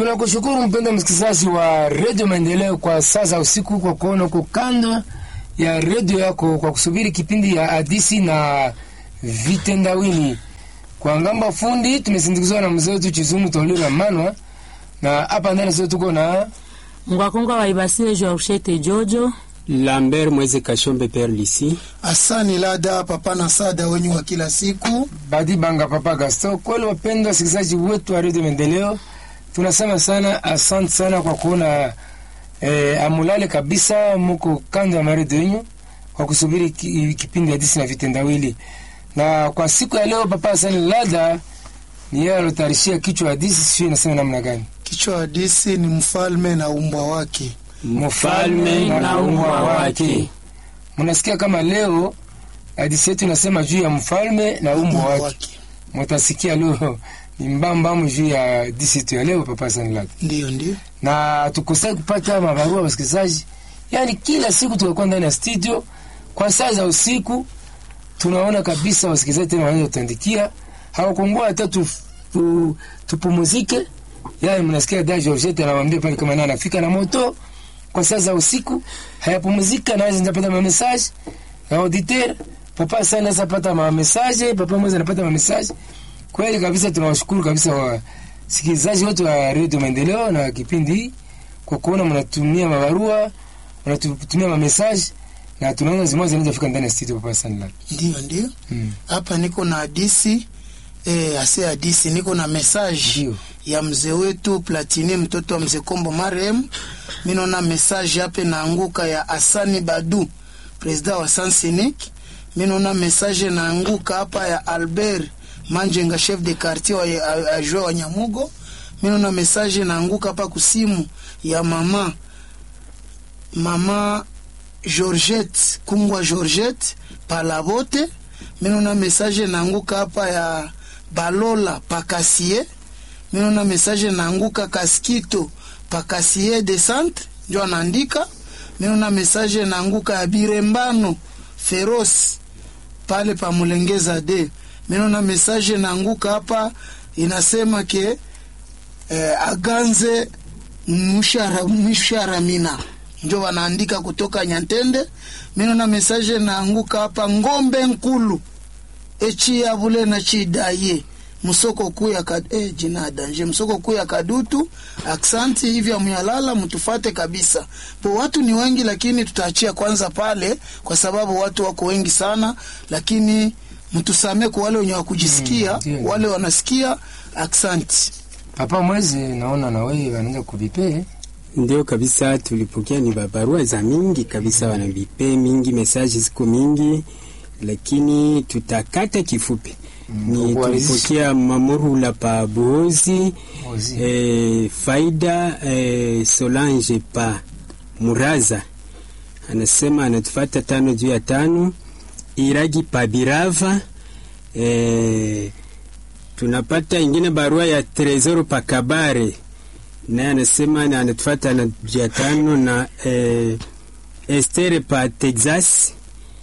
Tunakushukuru mpenda msikilizaji wa redio Maendeleo kwa saa za usiku, kwa kuona uko kando ya redio yako kwa kusubiri kipindi ya hadisi na vitendawili. Kwa ngamba fundi tumesindikizwa na mzee wetu Chizumu Tolira Manwa, na hapa ndani sio tuko na Ngwakonga wa Ibasile Georgette Jojo Lambert Mweze Kashombe Perlisi. Asani Lada papa na sada wenyu wa kila siku. Badi Banga Papa Gaston. Kweli wapendwa wasikilizaji wetu wa redio Maendeleo, tunasema sana asante sana kwa kuona eh, amulale kabisa, muko kando ya maredio yenyu kwa kusubiri ki, kipindi hadisi na vitendawili. Na kwa siku ya leo, Papa Asani Lada ni yeye alotarishia kichwa hadisi, sio inasema namna gani? Kichwa hadisi ni mfalme na umbwa wake. Mfalme na umbwa wake. Mnasikia kama leo hadisi yetu inasema juu ya mfalme na umbwa wake. Mutasikia leo ni mbambamu juu ya hadisi yetu ya leo, Papa Asani Lada. Ndiyo, ndiyo. na tukosai kupata mabarua wasikilizaji, yaani kila siku tukakuwa ndani ya studio kwa saa za usiku, tunaona kabisa wasikilizaji tena wanaweza kutuandikia, hawakungua hata tu, tu, tupumuzike. Yaani mnasikia da Georgette anamwambia pale kama naye anafika na moto kwa saa za usiku, hayapumuzika na anaweza pata ma message na auditeur papa sana anaweza pata ma message, papa mmoja anapata ma message. Kweli kabisa tunawashukuru kabisa wa sikilizaji wote wa redio Maendeleo na kipindi hii kwa kuona mnatumia mabarua mnatutumia mamesaji na tunaona zimoja zinaweza fika ndani ya studio Papa Sanla. Ndiyo, ndiyo. Mm. Hapa niko na hadisi eh, ase hadisi niko na message Ndiyo. ya mzee wetu Platini mtoto wa mzee Kombo marehemu. Mimi naona message hapa naanguka ya Asani Badu president wa Sansinik. Mimi naona message naanguka hapa ya Albert Manjenga chef de quartier wa ajua wa Nyamugo. Mimi naona message naanguka hapa kusimu ya mama mama Georgette Kungwa Georgette Palabote. Mimi naona message naanguka hapa ya Balola Pakasie. Mimi naona message naanguka Kaskito Pakasie de Centre ndio anaandika. Mimi naona message naanguka ya Birembano Feroce pale pa Mulengeza de. Mimi naona message naanguka hapa inasema ke eh, aganze mshara mshara mina ndio wanaandika kutoka Nyantende. Mimi naona message naanguka hapa ngombe nkulu echi ya bule na chidaye msoko kuu ya kad eh, jina danje msoko kuu ya kadutu aksanti hivi amyalala mtufate kabisa po watu ni wengi lakini tutaachia kwanza pale kwa sababu watu wako wengi sana lakini mtusamee kwa wale wenye wakujisikia Mm, ndiyo. wale wanasikia aksanti Papa Mwezi, naona na wewe wanaanza kuvipe Ndio kabisa, tulipokea ni babarua za mingi kabisa, wanavipe mingi, mesaji ziko mingi, lakini tutakata kifupi. Ni kwa tulipokea Mamurula pa Buhozi, Buhozi. eh, Faida eh, Solange pa Muraza anasema anatufata tano juu ya tano, Iragi pa Birava eh, tunapata ingine barua ya Tresoro pa Kabare naye anasema na anatufata na jia tano na eh, Estere pa Texas,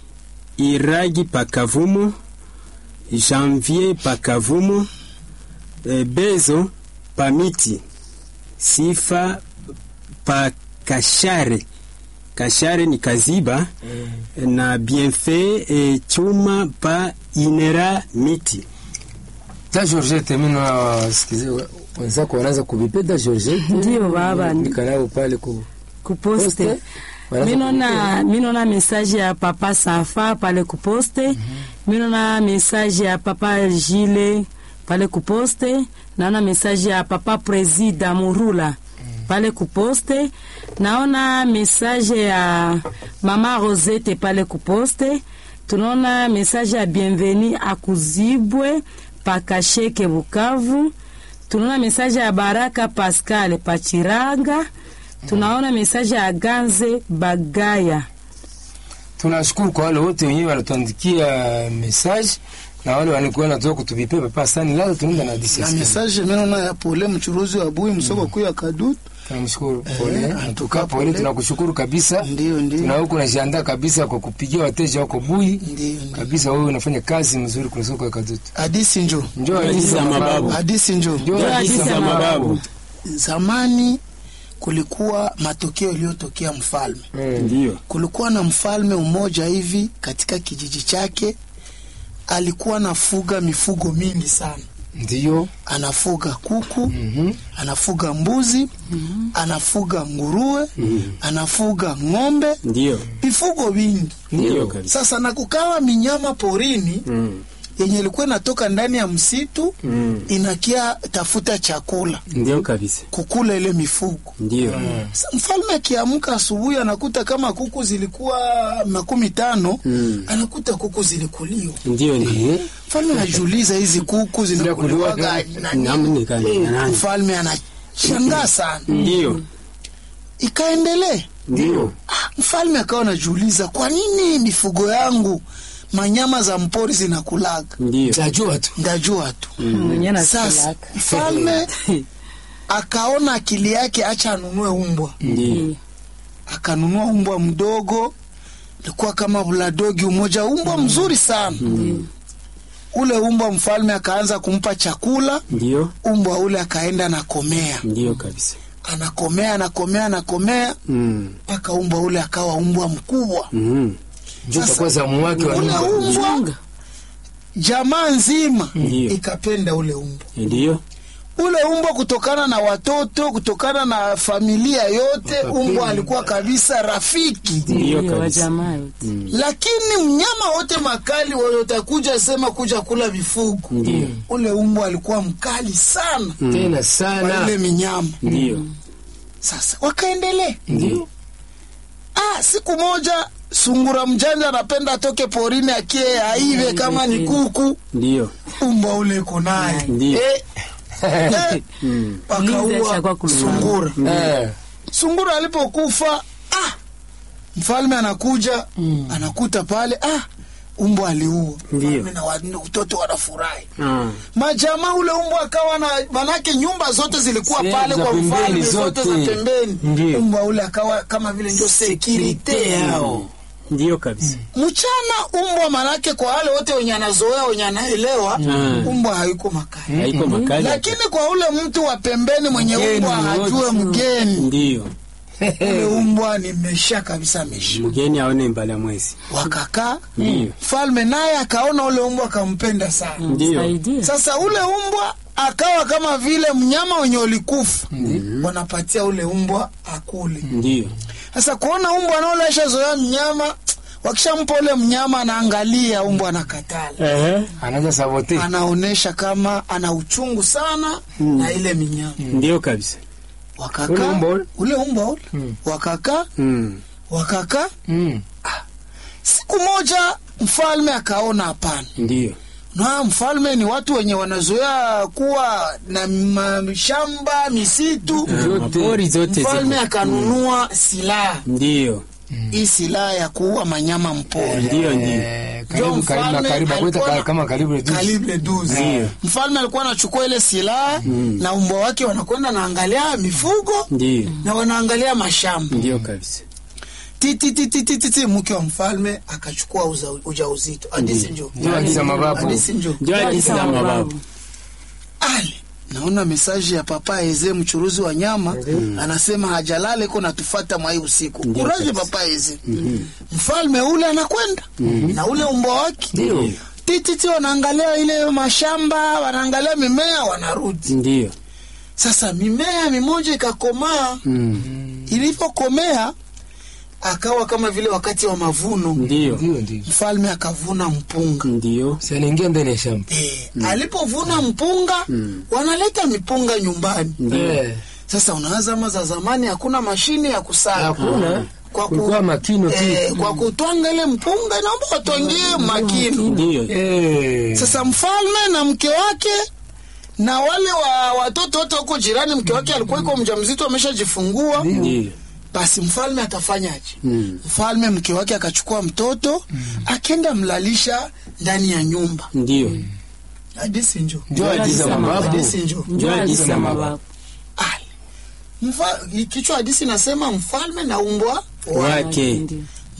Iragi pa Kavumo, Janvier pa Kavumo, eh, Bezo pa Miti, Sifa pa Kashare, Kashare ni Kaziba na Bienfait eh, Chuma pa Inera Miti. da Georgette. Mimi na wasikilizaji wenzako wanaanza kuvipe da Georgette, ndio baba andika nao pale ku kuposte Poste. Wanaanza minona minona message ya papa Safa pale kuposte minona message ya papa Gile pale kuposte naona message ya papa Presida Murula pale kuposte naona message ya mama Rosette pale kuposte tunaona message ya bienveni akuzibwe pakasheke Bukavu tunaona message ya Baraka Pascal Pachiranga tunaona mesaje ya Ganze Bagaya. tunashukuru kwa wale wote wenyewe walituandikia message na wale walikuwa wanatoka kutuvipe Papa Sani Lada, tunaenda na hadisi ya na siku. message mimi naona ya pole mchuruzi wa bui msoko kuu ya kadutu Tunamshukuru pole, Eh, anatuka pole, pole. tunakushukuru kabisa. ndio ndio Tuna huko najiandaa kabisa kwa kupigia wateja wako bui ndio ndio kabisa. Wewe unafanya kazi mzuri kwa soko ya Kadutu. hadisi njo Njoo Hadithi za mababu. hadisi njo Njoo Ndio hadithi hadithi za za mababu. zamani kulikuwa matokeo yaliyotokea mfalme. Ndio. Kulikuwa na mfalme mmoja hivi katika kijiji chake, alikuwa anafuga mifugo mingi sana. Ndiyo. Anafuga kuku, Mhm. anafuga mbuzi, anafuga nguruwe, anafuga ng'ombe, Ndio. mifugo vingi. Ndio kabisa. Sasa na kukawa minyama porini Mm. yenye ilikuwa inatoka ndani ya msitu Mm. inakia tafuta chakula Ndio kabisa. kukula ile mifugo. Ndio. Sa- Mfalme akiamka asubuhi anakuta kama kuku zilikuwa makumi tano Mm. anakuta kuku zilikuliwa. Ndio ndio. Eh, Mfalme anajiuliza hizi kuku zinakuliwaga Zinakuliwaga na nini? Namni kani na nani? Mfalme anashangaa sana, Ndio. ikaendelee. Ndio. Ah, mfalme akawa anajiuliza kwa nini mifugo yangu manyama za mpori zinakulaga? Ndio. tajua tu. Ndajua tu. mwenye Sasa nasilaka mfalme akaona akili yake, acha anunue umbwa. Ndio. Akanunua umbwa mdogo, ilikuwa kama buladogi umoja, umbwa mzuri sana. Ule umbwa mfalme akaanza kumpa chakula, Ndio. umbwa ule akaenda anakomea, Ndio kabisa. anakomea, anakomea, anakomea Mm. mpaka umbwa ule akawa umbwa mkubwa. Mm. Ndio utakuwa zamu wake wa Ule nyumba. umbwa jamaa nzima Ndio. ikapenda ule umbwa Ndio. ule umbwa kutokana na watoto kutokana na familia yote Wakapenda. umbwa alikuwa kabisa rafiki Ndio Ndio, wa kabisa. jamaa yote lakini mnyama wote makali watakuja sema kuja kula vifugo Ndio. ule umbwa alikuwa mkali sana Tena kwa sana. ile minyama Ndio. sasa wakaendelea Ndio. ah, siku moja sungura mjanja anapenda atoke porini akie aive kama ni kuku Ndio. umbwa ule iko naye Ndio. eh, eh, Mm. Mlinzi ashakuwa wakaua kulala. sungura Eh, sungura alipokufa ah, mfalme anakuja anakuta pale ah, umbwa aliua Ndio. Mfalme na watoto wanafurahi Ah. majamaa ule umbwa akawa na manake nyumba zote zilikuwa Sehemu pale za kwa pembeni mfalme zote za zote. pembeni Ndio. umbwa ule akawa kama vile ndio sekirite yao Ndio kabisa. mchana umbwa manake kwa wale wote wenye anazoea wenye anaelewa Mm. umbwa haiko makali Haiko makali. lakini kwa ule mtu wa pembeni mwenye Mgeni umbwa hajue wote. mgeni Ndio. ule umbwa nimesha kabisa mesha Mgeni aone mbala mwezi. wakakaa Ndio. mfalme naye akaona ule umbwa akampenda sana Ndio. Saidia. sasa ule umbwa akawa kama vile mnyama wenye ulikufa wanapatia ule umbwa akule Ndio. sasa kuona umbwa anaolesha zoea mnyama wakishampa ule mnyama anaangalia umbwa anakatala Eh. anaanza sabote. anaonesha kama ana uchungu sana na ile minyama Ndio kabisa. wakakaa Ule umbwa ule? ule umbwa ule Mm. wakakaa Mm. wakakaa Mm. siku moja mfalme akaona hapana Ndio. na mfalme ni watu wenye wanazoea kuwa na mashamba misitu Mapori zote mfalme ziko. akanunua silaha Ndio. hii silaha ya kuua manyama mpori Ndio ndio. Eh, Ndio karibu karibu na mfalme karibu alikuwa akweta na- kama karibu reduce. kalibre 12 Ndio. mfalme alikuwa anachukua ile silaha na umbwa wake wanakwenda naangalia mifugo Ndio. na wanaangalia mashamba Ndio kabisa. titititititi mke wa mfalme akachukua uza- ujauzito hadisi njo Ndio hadithi za mababu. hadisi njo Ndio hadithi za mababu. ale naona mesaji ya papa eze mchuruzi wa nyama anasema hajalale iko natufata mwai usiku Ndio kuraje kabisa. papa eze mfalme ule anakwenda na ule umbwa wake Ndio. tititi wanaangalia ile mashamba wanaangalia mimea wanarudi Ndio. sasa mimea mimoja ikakomaa Mm. ilivyokomea akawa kama vile wakati wa mavuno Ndio. Ndio ndio. mfalme akavuna mpunga Ndio. Si anaingia ndani ya shamba. e, alipovuna mpunga wanaleta mipunga nyumbani Ndio. Eh, sasa unawaza ama za zamani hakuna mashine ya kusaga hakuna. Kwa ku- Kulikuwa makino tu. eh, kwa kutwanga ile mpunga inaomba watwangie makino Ndio. Eh. sasa mfalme na mke wake na wale wa watoto wote huko jirani mke wake alikuwa iko mjamzito ameshajifungua Ndio. basi mfalme atafanyaje Mm. mfalme mke wake akachukua mtoto akenda mlalisha ndani ya nyumba Ndio. hadisi njo Ndio hadithi za mababu. hadisi njo Ndio hadithi za mababu. mababu. Ale. Mfa, kichwa hadisi nasema mfalme na umbwa Wake. Ndio.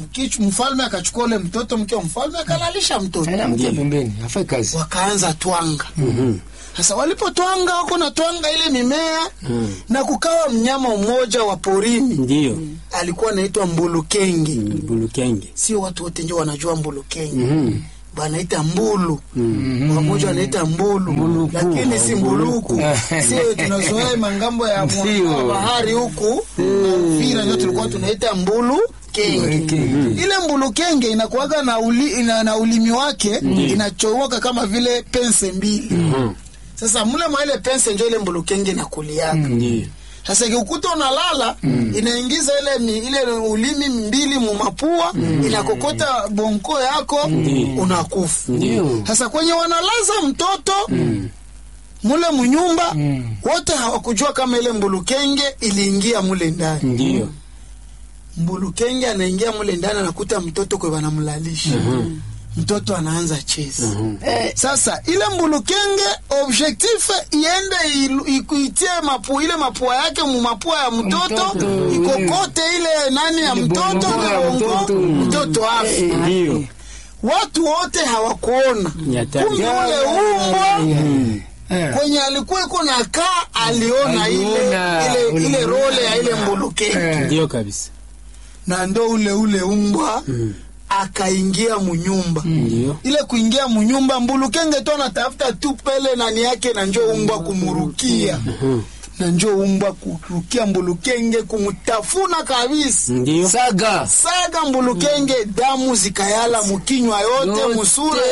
Mkichu, mfalme akachukua ule mtoto, mke wa mfalme akalalisha mtoto, Aina mtia pembeni, afai kazi. wakaanza twanga. Sasa walipotwanga wako na twanga ile mimea na kukawa mnyama mmoja wa porini Ndiyo. alikuwa anaitwa mbulukenge. Bulukenge. Sio watu wote ndio wanajua mbulukenge banaita mbulu wamoja wanaita mbulu lakini si mbuluku sio tunazoea mangambo ya mwa- Ndio. bahari huku na Uvira ndio tulikuwa tunaita mbulu kenge Kenge. ile mbulu kenge inakuwaga na, uli, ina, na ulimi wake inachomoka kama vile pense mbili sasa mule mwa ile pense ndio ile mbulu kenge inakuliaka Ndiyo. sasa ikikuta unalala inaingiza ile mi, ile ulimi mbili mumapua inakokota bonko yako unakufa. Ndio. Sasa kwenye wanalaza mtoto mule munyumba wote hawakujua kama ile mbulukenge iliingia mule ndani. Ndiyo. Mbulukenge anaingia mule ndani anakuta mtoto kwe wanamlalisha mtoto anaanza cheza eh, sasa ile mbulukenge objectif iende ilu- ikuitie mapu ile mapua yake mu mapua ya mtoto Mtoto, ikokote ile nani ya Ile mtoto bongo ya ile bongo mtoto. mtoto afe Ndiyo. watu wote hawakuona Ya tatu. kumbe ule umbwa Eh. kwenye alikuwa iko na kaa aliona ile Aliona ile, ile ule- role ya ile mbulukenge Eh. Ndiyo kabisa. na ndo ule ule umbwa akaingia munyumba Ndiyo. ile kuingia munyumba mbulukenge tu anatafuta tu pele nani yake na njo umbwa kumurukia na njo umbwa kurukia mbulukenge kumutafuna kabisa Ndiyo. Saga. saga mbulukenge damu zikayala mukinywa yote Yote. musura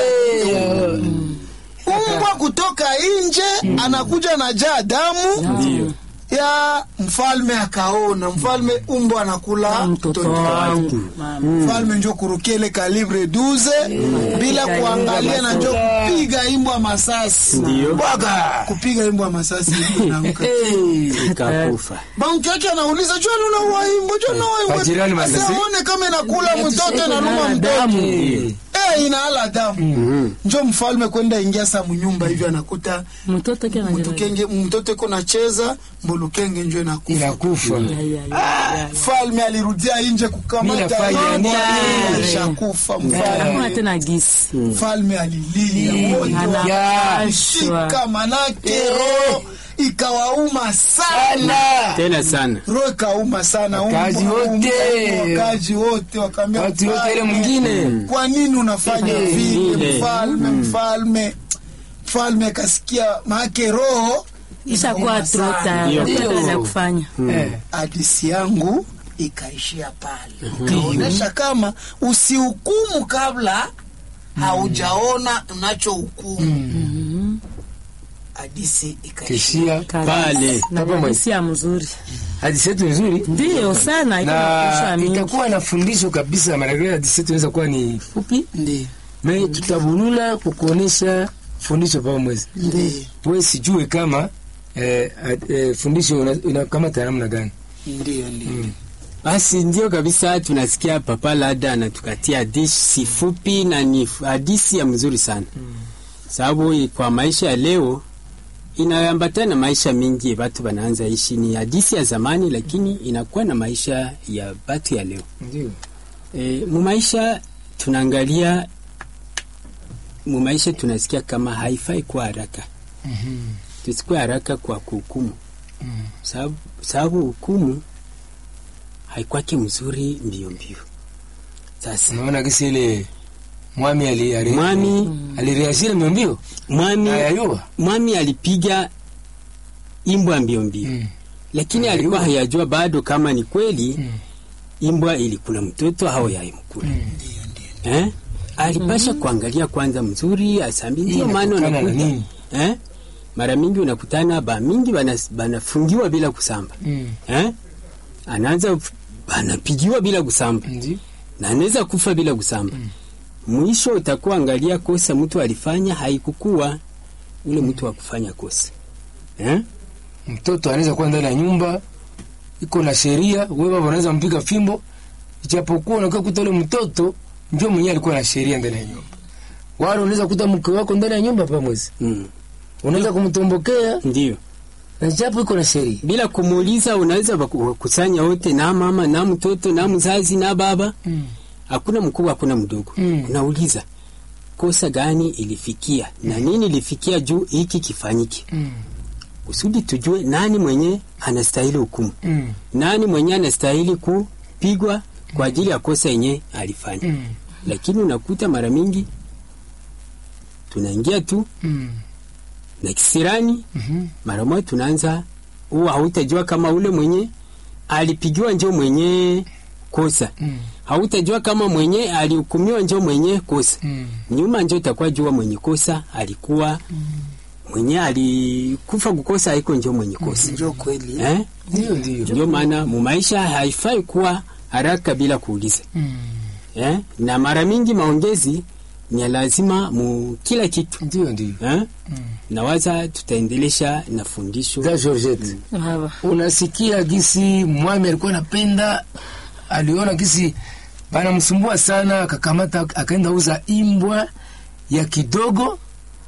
umbwa kutoka nje anakuja na jaa damu Ndiyo. ya mfalme akaona mfalme umbwa anakula mtoto mtoto wangu mfalme njo kurukia ile kalibre 12 bila kuangalia na njo kupiga imbwa masasi Ndiyo. bwaga kupiga imbwa masasi inaanguka. Ikakufa. banki yake anauliza jua nunaua imbwa jua nunaua imbwa Majirani Sasa masasi. aone kama inakula mtoto inaluma mtoto damu. eh inaala damu njo mfalme kwenda ingia sa munyumba hivi anakuta mtoto ke mtukenge mtoto iko nacheza mbulukenge njo inakufa Inakufa. mfalme alirudia nje Mimi kukamata nafanya imbwa, nini? alishakufa mfalme hakuna tena gisi mfalme alilia wote anapashwa wakashika manake roho ikawauma sana Tena sana. roho ikauma sana Wakazi Umbwa, wote. umbwa, wakazi wote wakaambia Watu wote ile mfalme, mwingine. kwa nini unafanya Eh, vile vile. mfalme mfalme mfalme akasikia maake roho ishakuwa inauma sana. Ndio. trota ya kufanya Eh. hadisi yangu ikaishia pale ikaonyesha kama usihukumu kabla haujaona unachohukumu hadisi ikaishia Kishia. Pale. na Papa hadithi ya mzuri Hadithi yetu nzuri. ndiyo sana iko na na kufundisha mingi itakuwa na fundisho kabisa. Maana hadithi yetu inaweza kuwa ni fupi, ndio me tutabulula kukuonesha fundisho pamoja. ndio Wewe sijue kama eh, ad- eh, fundisho una- inakamata namna gani. ndio ndio Basi ndio kabisa, tunasikia Papa Lada anatukatia hadithi fupi na ni hadithi ya mzuri sana sababu i- kwa maisha ya leo inaambatana na maisha mingi watu wanaanza ishi. Ni hadithi ya zamani, lakini inakuwa na maisha ya watu ya leo. Ndio. E, mu maisha tunaangalia, mu maisha tunasikia kama haifai kuwa haraka tusikuwe haraka kwa kuhukumu sababu sababu hukumu haikwake mzuri mbio mbio. Sasa Unaona kisi ile mwami ali ali mwami alireashile mbio mbio. mwami Ayayua. mwami alipiga imbwa mbio mbio Mm. lakini Ayayua. alikuwa hayajua bado kama ni kweli Mm. imbwa ilikula mtoto au yaimkula eh? alipasha kuangalia kwanza mzuri asambi ndio Hii maana inatokana na unakuta nini? eh? mara mingi unakutana ba mingi banas- banafungiwa bila kusamba Mm. eh? anaanza banapigiwa bila kusamba Ndio. na anaweza kufa bila kusamba mwisho utakuwa angalia kosa mtu alifanya haikukuwa ule mtu wa kufanya kosa eh? Mtoto anaweza kuwa ndani ya nyumba iko na sheria, wewe baba unaweza mpiga fimbo, ijapokuwa unakuwa kuta ule mtoto ndio mwenyewe alikuwa na sheria ndani ya nyumba. Wala unaweza kuta mke wako ndani ya nyumba pamoja, mm. unaweza kumtombokea ndio na japo iko na sheria. bila kumuuliza unaweza waku- wakusanya wote na mama na mtoto na mzazi na baba Mm. hakuna mkubwa hakuna mdogo Mm. unauliza kosa gani ilifikia na nini ilifikia juu hiki kifanyike Mm. kusudi tujue nani mwenye anastahili hukumu Mm. nani mwenye anastahili kupigwa kwa ajili ya kosa yenye alifanya Mm. lakini unakuta mara mingi tunaingia tu Mm. na kisirani Mhm. mara moja tunaanza huwa hautajua kama ule mwenye alipigiwa njo mwenye kosa Mm. hautajua kama mwenye alihukumiwa njo mwenye kosa Mm. nyuma njo utakuwa jua mwenye kosa alikuwa mwenye alikufa kukosa haiko njo mwenye kosa njo kweli eh? Ndio, ndio. ndio maana mumaisha haifai kuwa haraka bila kuuliza Mm. eh? na mara mingi maongezi ni ya lazima mu kila kitu Ndio, ndio. eh? nawaza tutaendelesha na fundisho Za Georgette. Haba. unasikia gisi mwami alikuwa anapenda, aliona gisi banamsumbua sana, akakamata akaenda uza imbwa ya kidogo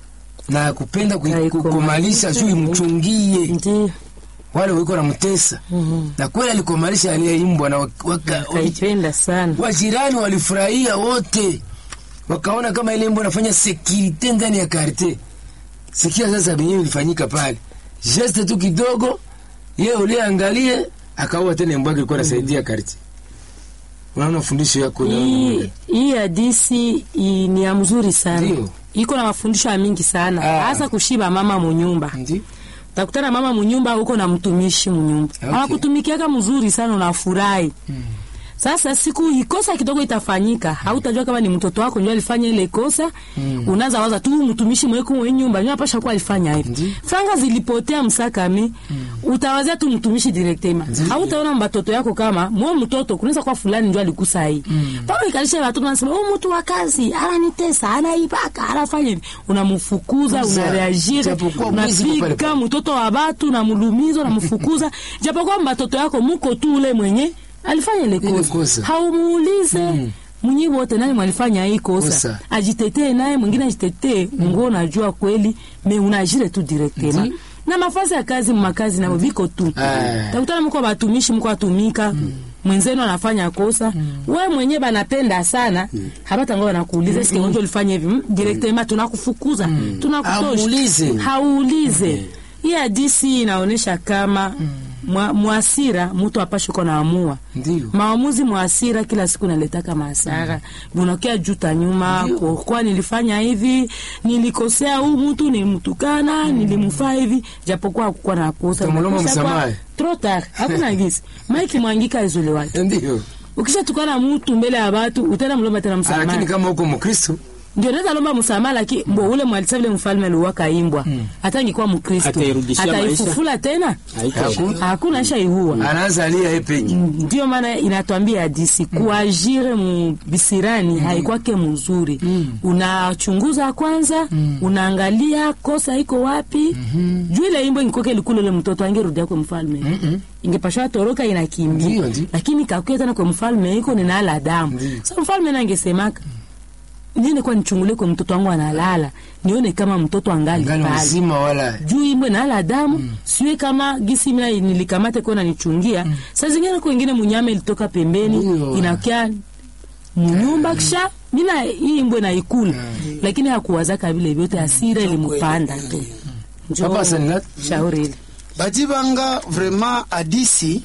na kupenda kui- Aikomalisha. kukomalisha juu imchungie Ndio. wale walikuwa namtesa, Mhm. na kweli alikomalisha aliye imbwa na waka- waka- Kaipenda sana. wajirani walifurahia wote, wakaona kama ile imbwa anafanya sekirite ndani ya karte. Sikia sasa benyewe ilifanyika pale, geste tu kidogo, yeye uliangalie akaua tena imbwa yake ilikuwa inasaidia karte. Unaona fundisho yako na Hii hii hadisi i- ni ya mzuri sana. Ndio. Iko na mafundisho ya mingi sana, Ah. hasa kushiba mama munyumba. ndio Utakutana mama munyumba huko na mtumishi munyumba. Okay. Anakutumikiaka mzuri sana unafurahi. Sasa siku ikosa kidogo itafanyika, hautajua kama ni mtoto wako ndio alifanya ile kosa. Unaanza waza tu mtumishi mweko mwenye nyumba ndio apasha kuwa alifanya hivi. Ndi. Franga zilipotea msakami, utawazia tu mtumishi directement. Hautaona mbatoto yako kama mwa mtoto kunaweza kuwa fulani ndio alikusa hii. Papa ikalisha watu wanasema, "Oh mtu wa kazi, ananitesa, anaibaka, anafanya hivi." Unamfukuza, Kuza. unareagire, Japokuwa mwizi kwa pale unapika pale. mtoto wa batu unamulumiza unamfukuza japokuwa mbatoto yako muko tu ule mwenye alifanya ile Ile kosa kosa. haumuulize mm. mwenye wote nani mwalifanya hii kosa, Kosa. ajitetee naye mwingine ajitetee ngo unajua kweli me unajire tu directement Ndi. na mafasi ya kazi makazi nabo viko tu Ah. takutana mko batumishi mko atumika mwenzenu anafanya kosa we mwenye banapenda sana habata ngo banakuuliza eske wenje ulifanya hivi Mm, directement tunakufukuza tunakutosha Hauulize. hauulize hii hadisi inaonyesha kama mwa- mwasira mtu apashi uko naamua ndio maamuzi mwasira kila siku naletaka masara unakia juta nyuma Ndio. kwa kwa nilifanya hivi nilikosea huu mtu nilimtukana nilimfaa hivi japokuwa hakukuwa na kosa Utamlomba Inakosa kwa- msamaha. trop tard hakuna gisi maiki mwangika izole wake ndio, ukishatukana mtu mbele ya watu utenda mlomba tena lakini msamaha kama uko Mkristo ndio naweza lomba msamaha lakini mbo ule mwalisa vile mfalme aliwaka imbwa hata angekuwa mkristo Atairudishia maisha. ataifufula tena Haiko- hakuna aisha ihua anaanza alia yeye peke ndio maana inatwambia hadisi kuajire mu bisirani haikwake mzuri unachunguza kwanza unaangalia kosa iko wapi juu ile imbo ingikoke likule ule mtoto angerudia kwa mfalme ingepashwa toroka inakimbia Ndio, ndio. lakini kakuya tena kwa mfalme iko ninala damu sa mfalme nangesemaka niende kwa nichungulie kwa mtoto wangu analala nione kama mtoto angali ngani pale mzima wala juu imwe nala damu siwe kama gisi mina nilikamate kona nichungia saa zingine kwa ingine munyama ilitoka pembeni Ndio. inakia munyumba kisha mina hii imbwe na ikula lakini hakuwazaka vile vyote asira ilimupanda tu Njoo, Papa Sanlat. shauri ile badi banga vraiment hadisi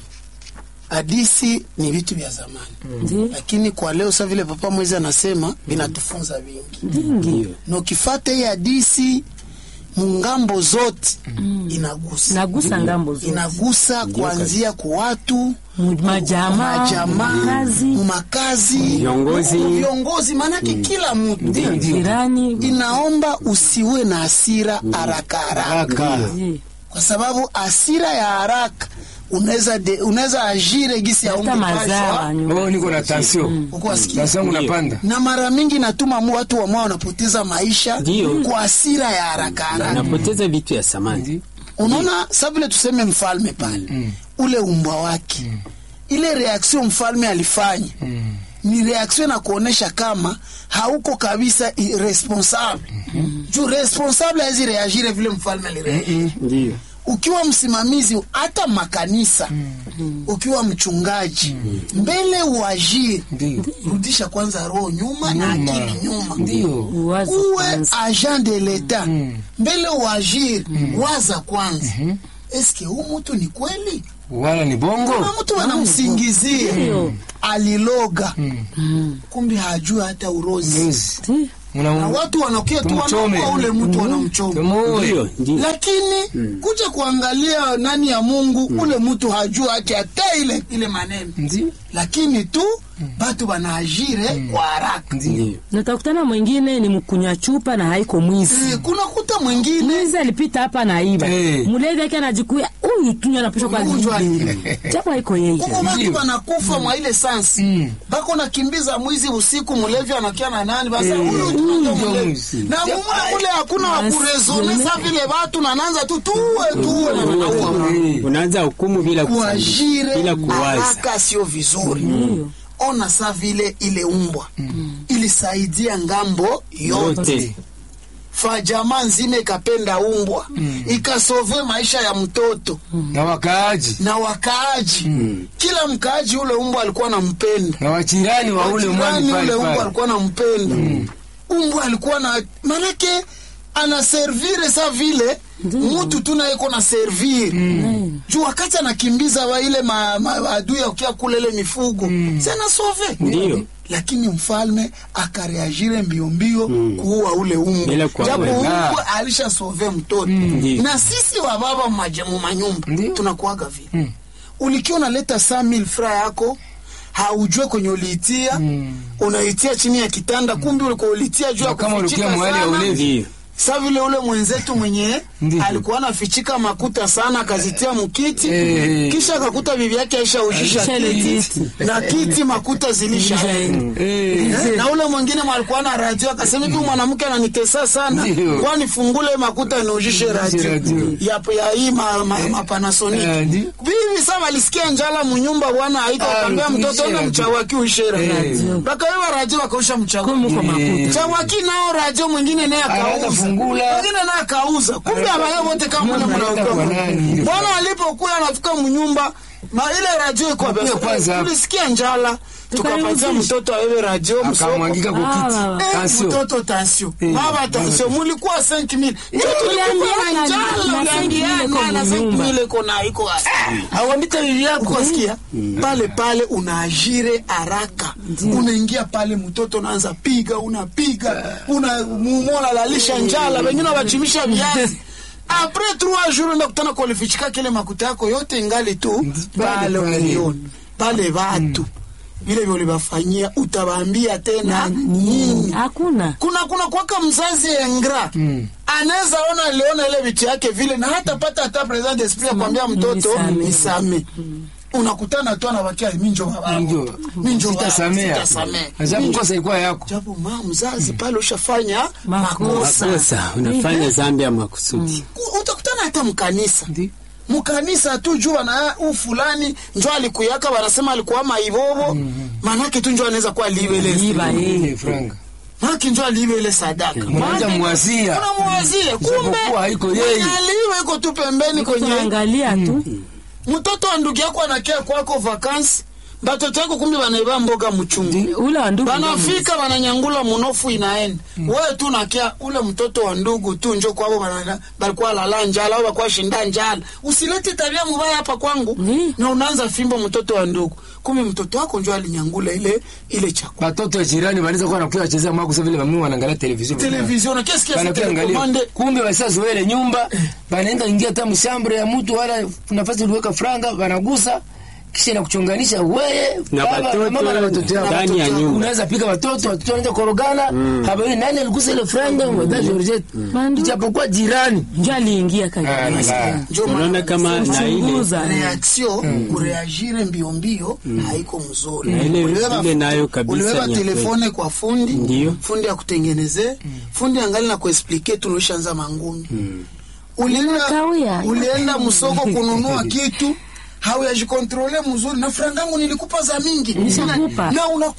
hadisi ni vitu vya zamani Ndi- lakini kwa leo sa vile papa mwezi anasema vinatufunza vingi ndingi na ukifata hii hadisi mungambo zote inagusa nagusa ngambo zote inagusa kuanzia kwa watu Mu- majamaa majamaa kazi makazi Viongozi. viongozi maanake kila mtu jirani inaomba usiwe na hasira haraka haraka haraka Eh, kwa sababu hasira ya haraka unaweza de- unaweza ajire gisi ya hata mazara nyuma. oh niko na tension uko wasikia tension yangu Ndio. napanda na mara mingi natuma mu watu wamao wanapoteza maisha Ndio. kwa hasira ya haraka haraka anapoteza vitu ya samani Ndio. unaona sa vile tuseme mfalme pale ule umbwa wake ile reaction mfalme alifanya ni reaction na kuonesha kama hauko kabisa i- responsable juu responsable hawezi reagire vile mfalme alireagire ndio ukiwa msimamizi hata makanisa ukiwa mchungaji mbele uajiri Ndio. rudisha kwanza roho nyuma na Nyuma. akili nyuma Ndio. Uwaze uwe kwanza. agent de l'etat mbele uajiri waza kwanza eske huu mtu ni kweli Wala ni bongo. kuna mtu wanamsingizia Ndio. aliloga kumbe hajui hata urozi Ndozi. Ndio. na Una watu wanakia tu Tumchome. wanaua ule mtu wanamchoma Tumuue. Ndio, ndio. lakini kuja kuangalia nani ya Mungu ule mtu hajua hati hata ile ile maneno Ndio. lakini tu batu banaajire kwa haraka Ndio. Natakutana mwingine ni mkunywa chupa na haiko mwizi. Eh, kuna kuta mwingine Mwizi alipita hapa na iba. Eh. Mulevi yake anajikuya huyu tunywa anapishwa kwa Ugonjwa libi. Japo haiko yeye. kuko batu Ndio. banakufa mwa ile sansi Mm. bako nakimbiza mwizi usiku mulevi anakia na nani basa Eh, huyu huyu tunajua ndio mulevi mwizi. na mumuna kule hakuna Basi, wakurezonesa vile batu nananza tu tuwe tuwe na wanaua Eh. unaanza hukumu bila kuchambua, kuajire bila kuwaza. haraka sio vizuri ona sa vile ile umbwa ilisaidia ngambo yote yote fa jamaa nzima ikapenda umbwa ikasove maisha ya mtoto Na wakaaji. na wakaaji kila mkaaji ule umbwa alikuwa nampenda Na wachirani wa ule mwani Jirani pale ule umbwa pale. alikuwa nampenda umbwa alikuwa na manake anaservire sa vile mutu tu naye iko na servire juu wakati anakimbiza wa ile ma, ma, adui akia kule ile mifugo mm. sove Ndio. lakini mfalme akareagire mbio mbio kuua ule umbwa Bila kwa- japo Ah. umbwa alisha sove mtoto Ndio. na sisi wa baba maje- mu manyumba Ndio. tunakuaga vile ulikiwa unaleta saa mil fra yako haujue kwenye uliitia unaitia chini ya kitanda kumbi ulikuwa ulitia juu ya Na kama kufichika ulikia mwali ya sana. ulevi. ndio sa vile ule mwenzetu mwenye Ndio. alikuwa anafichika makuta sana akazitia mkiti Eh. kisha akakuta bibi yake aisha ujisha Aisha ile kiti kiti. na kiti makuta zilisha Eh. Eh, na ule mwingine alikuwa na radio akasema hivi mwanamke ananitesa sana Ndio. kwani fungule makuta niujishe radio radio. ya, ya hii ma, ma, ma Panasonic Eh, ndio. bibi sasa walisikia njala munyumba bwana aita Ah, akambia mtoto uishe ona radio. mchawaki uishe radio Eh. bakawewa radio wakausha mchawaki Kumbe kwa makuta. Eh. chawaki nao radio mwingine naye Anaanza akauza fungula. mwingine naye akauza kumbe abaye wote kama mule Anaenda kwa mnaoka nani? bwana alipokuwa anafika mnyumba ma ile radio iko Akuya kwanza hapo. tulisikia njala tukapatia Tukaiuzisha. mtoto awewe radio msoko Akamwangika kwa Ah, kiti. baba. Eh, Tansio. mtoto tansio Eh, baba tansio mulikuwa 5000 ndio tulikuwa na tuliambiana njala na 5,000 iko uliambiana na munyumba. 5000 iko na iko Hawambita bibi yako. ukasikia pale pale unaajire haraka unaingia pale mtoto unaanza piga unapiga una mumola lalisha njala wengine wachimisha viazi apres trois jours enda kutana kualifichika kile makuta yako yote ingali tu pale pale pale. unaiona pale watu vile vile ulivafanyia utawaambia tena nini Hakuna. kuna kuna kwaka mzazi engra mm. anaweza ona aliona ile vitu yake vile na hata pata hata present esprit ya kwambia mtoto nisame. nisame unakutana tu anawakia minjo baba Ndio. minjo baba, Sitasamea. sitasamea. Ajabu Minjo. kosa ilikuwa yako. japo ma mzazi pale ushafanya Makosa. makosa makosa unafanya zambi ya makusudi Ku- utakutana hata mkanisa Ndio. mkanisa tu jua na u fulani njo alikuyaka wanasema alikuwa maibobo manake tu njo anaweza kuwa liwele Iba yeye. Eh, franga. manake njo aliwe ile sadaka Mwanza muwazia. unamwazie kumbe Ijapokuwa haiko yeye. mwenye aliwe iko tu pembeni kwenye Tunaangalia tu. mtoto wa ndugu yako anakia kwako vakansi batoto yako kumbe banaiba mboga mchungu Ule wa ndugu. banafika bananyangula munofu inaenda wewe tu nakia ule mtoto wa ndugu tu njo kwabo bana- balikuwa lala njala au balikuwa shinda njala usilete tabia mubaya hapa kwangu Ni. na unaanza fimbo mtoto wa ndugu kumbe mtoto wako njo alinyangula ile ile chakula Watoto wa jirani wanaweza kuwa wanakuwa wachezea mwako sasa vile mami wanaangalia television. televizion kesi kiasi Wanakuwa angalia. telekomande Kumbe wasazoea ile nyumba, banaenda ingia hata mshambre ya mtu wala nafasi uliweka franga, wanagusa kisha na kuchonganisha wewe Na baba, watoto mama na watoto yako. ndani ya nyumba. Unaweza piga watoto, watoto wanaanza korogana, habari nani aligusa ile franga, mwadha Georgette. Mandu. Ijapokuwa jirani. Njo aliingia Ah, kaka. la. njo unaona maana kama na ile Chunguza. reaction kureagire mbio mbio haiko mzuri Na ile- Uliweka- ile nayo kabisa uliweka ni ya telefone kwa fundi Ndiyo. fundi akutengeneze fundi angali na kuexplike tunaishaanza mangumi ulienda, Kawia. ulienda msoko kununua kitu hauyajikontrole mzuri na frangangu nilikupa za mingi Nishakupa. na unakuwa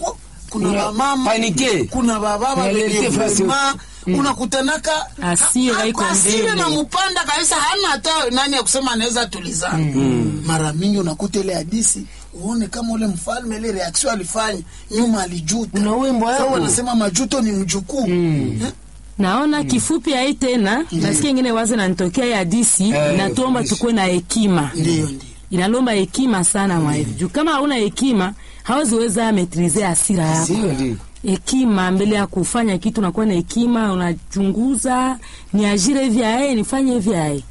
kuna Una- wamama panike. kuna bababa Unalete wenye fasi- vrema unakutanaka Hasira ha- iko hasira mbele. na mpanda kabisa hana hata nani ya kusema anaweza tulizana mara mingi unakuta ile hadisi uone kama ule mfalme ile reaction alifanya nyuma alijuta Una wimbo Sasa yako. wanasema majuto ni mjukuu Eh? naona kifupi hai tena nasikia ingine wazo nanitokea ya disi Eh, inatomba fundisha. tukuwe na hekima ndiyo ndiyo inalomba hekima sana mwa hivi juu kama hauna hekima hawaziweza metrize hasira yako Sio ndio? hekima mbele ya kufanya kitu unakuwa na hekima unachunguza ni ajire hivi ae nifanye hivi ae